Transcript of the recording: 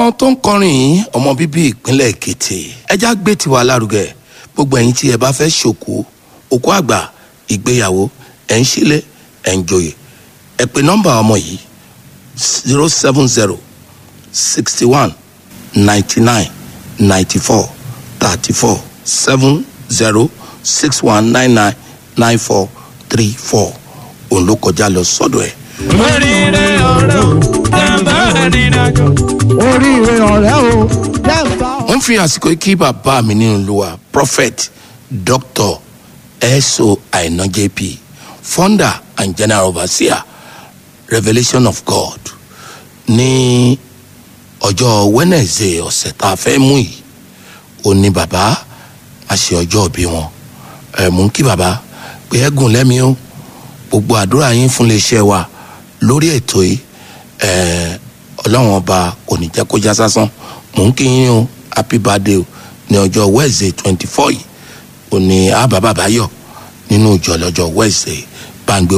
ọmọ tó ń kọrin yìí ọmọ bíbí ìpínlẹ̀ èkìtì ẹja gbé tiwa lárugẹ gbogbo ẹ̀yin tí ẹ bá fẹ́ ṣòkú òkú àgbà ìgbéyàwó ẹ̀ ń ṣílẹ̀ ẹ̀ ń joyè ẹ pè nọ́mbà ọmọ yìí zero seven zero sixty one ninety nine ninety four thirty four seven zero six one nine nine nine four three four òun ló kọjá lọ sọ́dọ̀ ẹ̀. oríire ọ̀rẹ́ o jàǹbá ìrìnàjò. oríire ọ̀rẹ́ o jẹ́ǹbá wọ́n fi àsìkò yìí kí bàbá mi nínú olúwa prophet dr eso aina jp founder and general overseer revolution of god ní ọjọ́ wednesday ọ̀sẹ̀ tá a fẹ́ mú yìí ó ní bàbá a ṣe ọjọ́ òbí wọn ẹ̀ mú kí bàbá pé ẹ̀gùn lẹ́mìí o gbogbo àdúrà yín fún iléeṣẹ́ wa lórí ètò yìí ẹ̀ ọlọ́run ọba kò ní jẹ́ kó já sásán mò ń kí yín o happy birthday o ní ọjọ́ wednesday twenty four yìí ò ní àbá bàbá yọ nínú ìjọ lọ́jọ́ wednesday bá ń gbé